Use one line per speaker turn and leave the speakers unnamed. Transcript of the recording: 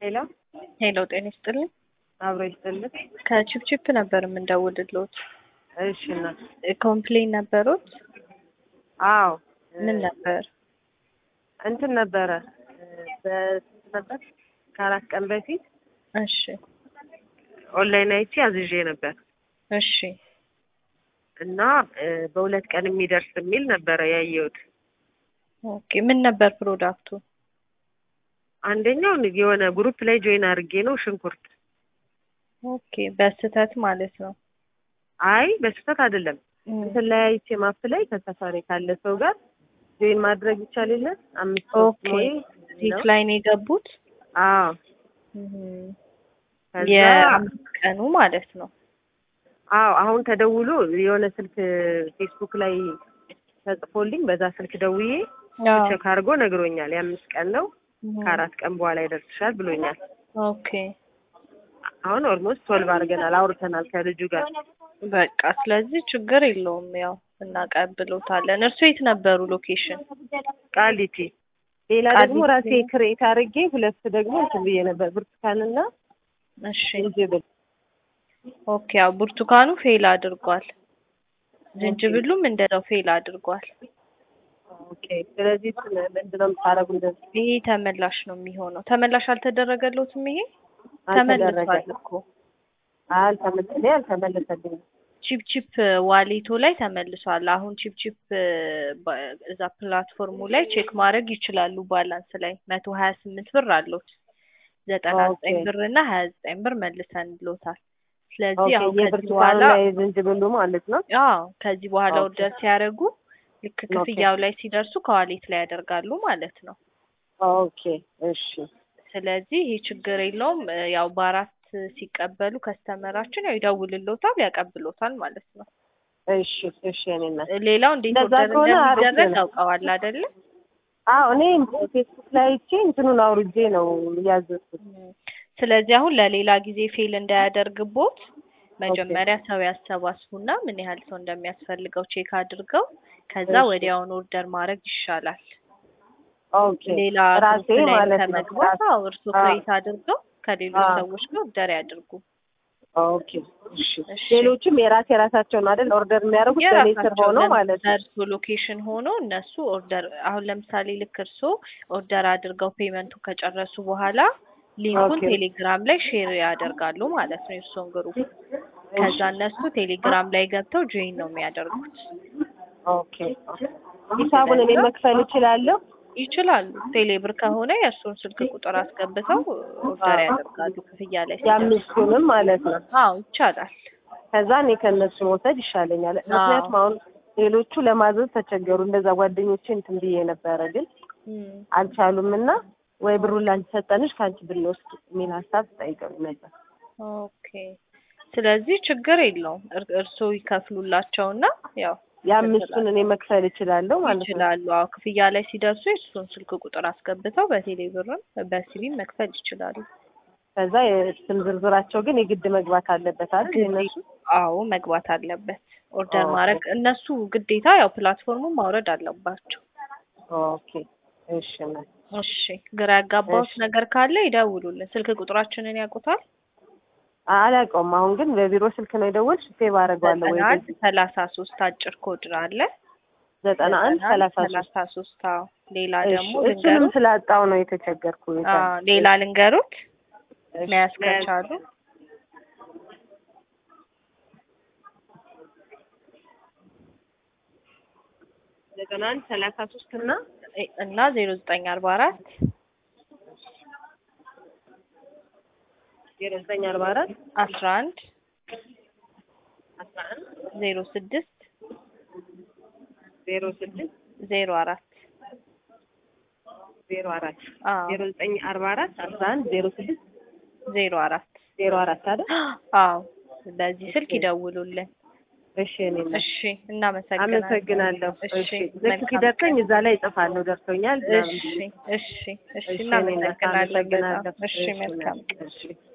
ሄሎ
ሄሎ ጤና ይስጥልኝ።
አብሮ ይስጥልኝ።
ከቺፕቺፕ ነበር የምንደውልልዎት።
እሺ እናት።
ኮምፕሌን ነበሩት?
አዎ
ምን ነበር?
እንትን ነበረ በስንት ነበር ከአራት ቀን በፊት
እሺ
ኦንላይን አይቼ አዝዤ ነበር
እሺ
እና እ በሁለት ቀን የሚደርስ የሚል ነበረ ያየሁት።
ኦኬ ምን ነበር ፕሮዳክቱ?
አንደኛው የሆነ ግሩፕ ላይ ጆይን አድርጌ ነው ሽንኩርት።
ኦኬ በስህተት ማለት ነው።
አይ በስህተት አይደለም። እንትን ላይ አይቼ ማፕ ላይ ከሰፋሪ ካለ ሰው ጋር ጆይን ማድረግ ይቻል የለ አምስት ሶስት
ኦኬ
ሞይ
ዚክ ላይ ነው የገቡት?
አዎ
እም፣
ከዛ
የአምስት ቀኑ ማለት ነው።
አዎ አሁን ተደውሎ የሆነ ስልክ ፌስቡክ ላይ ተጽፎልኝ በዛ ስልክ ደውዬ
አዎ።
ቼክ አድርጎ ነግሮኛል። የአምስት ቀን ነው
እም፣
ከአራት ቀን በኋላ ይደርስሻል ብሎኛል።
ኦኬ
አሁን ኦልሞስት ቶልቭ አድርገናል፣ አውርተናል ከልጁ ጋር።
በቃ ስለዚህ ችግር የለውም። ያው እናቀብሎታለን። እርሱ የት ነበሩ ሎኬሽን?
ቃሊቲ ሌላ ደግሞ
ቃሊቲ።
ራሴ ክሬት አድርጌ ሁለት ደግሞ እንትን ብዬ ነበር ብርቱካንና
እሺ
ዝንጅብል።
ኦኬ ያው ብርቱካኑ ፌል አድርጓል። ዝንጅብሉም እንደዛው ፌል አድርጓል።
ኦኬ ስለዚህ እሱን ምንድን ነው የምታደርጉ? እንደዚህ
ይሄ ተመላሽ ነው የሚሆነው። ተመላሽ አልተደረገለትም። ይሄ
አልተደረገ
ተመልሷል እኮ
አልተመለሰልኝ አልተመለሰልኝም።
ቺፕ ቺፕ ዋሌቶ ላይ ተመልሷል። አሁን ቺፕ ቺፕ ባ- እዛ ፕላትፎርሙ ላይ ቼክ ማድረግ ይችላሉ። ባላንስ ላይ መቶ ሀያ ስምንት ብር አለዎት። ዘጠና ዘጠኝ
ኦኬ።
ብር እና ሀያ ዘጠኝ ብር መልሰን ብሎታል። ስለዚህ
ኦኬ
አሁን ከዚህ
የብርቱካኑ
በኋላ
ላይ ዝንጅብሉ ማለት ነው።
አዎ ከዚህ በኋላ
ኦኬ።
ኦርደር ሲያደርጉ ልክ ክፍያው ላይ ሲደርሱ ከዋሌት ላይ ያደርጋሉ ማለት ነው።
ኦኬ እሺ
ስለዚህ ይህ ችግር የለውም። እ፣ ያው በአራት ሲቀበሉ ከስተመራችን ያው ይደውልሎታል፣ ያቀብሎታል ማለት ነው።
እሺ እሺ እኔ እናት
እ፣ ሌላው እንዴት
እንደዛ
ኦርደር
ከሆነ አሪፍ
እንደሚደረግ
ነው።
ያውቀዋል አይደለ?
አዎ እኔ ፌስቡክ ላይ አይቼ እንትኑን አውርጄ ነው ያዘዝኩት።
እም፣ ስለዚህ አሁን ለሌላ ጊዜ ፌል እንዳያደርግቦት መጀመሪያ ሰው ያሰባስቡና ምን ያህል ሰው እንደሚያስፈልገው ቼክ አድርገው ከዛ
እሺ።
ወዲያውኑ ኦርደር ማድረግ ይሻላል።
ኦኬ
ሌላ
ራሴ
ግሩፕ ላይ
ማለት ነው።
ከመግባት
ራሴ-
አዎ እርሶ
አዎ።
ክሬት አድርገው ከሌሎች
አዎ።
ሰዎች ጋር ኦርደር ያድርጉ።
ኦኬ እሺ
እሺ።
ሌሎችም የራሴ የራሳቸውን አይደል ኦርደር የሚያደርጉት በእኔ ስር
የራሳቸው
ሆኖ ማለት ነው።
ለእርሶ ሎኬሽን ሆኖ እነሱ ኦርደር አሁን ለምሳሌ ልክ እርሶ ኦርደር አድርገው ፔመንቱ ከጨረሱ በኋላ ሊንኩን
ኦኬ።
ቴሌግራም ላይ ሼር ያደርጋሉ ማለት ነው የእርሶን ግሩፕ። ከዛ እነሱ ቴሌግራም ላይ ገብተው ጆይን ነው የሚያደርጉት።
ኦኬ ሂሳቡን እኔ መክፈል እችላለሁ?
ይችላሉ። ቴሌብር ከሆነ የእርሶን ስልክ ቁጥር አስገብተው ኦርደር
አዎ።
ያደርጋሉ ክፍያ ላይ ሲደርሱ።
የአምስቱንም ማለት ነው።
አዎ ይቻላል።
ከዛ እኔ ከእነሱ መውሰድ ይሻለኛል። ምክንያቱም አሁን ሌሎቹ ለማዘዝ ተቸገሩ። እንደዛ ጓደኞቼ እንትን ብዬ ነበረ ግን
እም፣
አልቻሉም እና ወይ ብሩን ላንቺ ሰጠንሽ ከአንቺ ብንወስድ የሚል ሀሳብ ጠይቀው ነበር።
ኦኬ ስለዚህ ችግር የለውም። እር- እርስዎ ይከፍሉላቸውና ያው
የአምስቱን እኔ መክፈል እችላለሁ ማለት ነው።
ይችላሉ። አዎ ክፍያ ላይ ሲደርሱ የእሱን ስልክ ቁጥር አስገብተው በቴሌ ብርም በሲቢም መክፈል ይችላሉ።
ከዛ የስም ዝርዝራቸው ግን የግድ መግባት አለበት አይደል? የእነሱ
አዎ መግባት አለበት። ኦርደር
ኦኬ።
ማድረግ እነሱ ግዴታ ያው ፕላትፎርሙን ማውረድ አለባቸው።
ኦኬ እሺ እናት።
እሺ ግራ ያጋባውት
እሺ።
ነገር ካለ ይደውሉልን። ስልክ ቁጥራችንን ያውቁታል?
አላውቀውም። አሁን ግን በቢሮ ስልክ ነው የደወልሽ? ሴቭ አደርገዋለሁ ወይ
ዘጠና አንድ ሰላሳ ሶስት አጭር ኮድ አለ።
ዘጠና አንድ ሰላሳ ሶስት
ሰላሳ ሶስት አዎ። ሌላ
እሺ፣
ደግሞ
እሱንም
ልንገሩት።
ስላጣው ነው የተቸገርኩ።
አዎ ሌላ ልንገሩት
እሺ፣
መያዝ ከቻሉ
ዘጠና አንድ ሰላሳ ሶስት እና
እና ዜሮ ዘጠኝ አርባ አራት
ዜሮ ዘጠኝ አርባ አራት
አስራ አንድ
አስራ አንድ
ዜሮ ስድስት
ዜሮ ስድስት
ዜሮ አራት
ዜሮ አራት
አዎ
ዜሮ ዘጠኝ አርባ አራት አስራ አንድ ዜሮ ስድስት
ዜሮ አራት
ዜሮ አራት አይደል?
አዎ በዚህ ስልክ ይደውሉልን።
እሺ እኔ ነኝ።
እሺ እናመሰግናለን።
አመሰግናለሁ።
እሺ
እሺ ልክ
መልካም
ሲደርሰኝ እዛ ላይ እጽፋለሁ። ደርሶኛል።
እሺ እሺ እሺ
እሺ እኔ ነኝ።
እናመሰግናለን በጣም።
አመሰግናለሁ።
እሺ መልካም
እሺ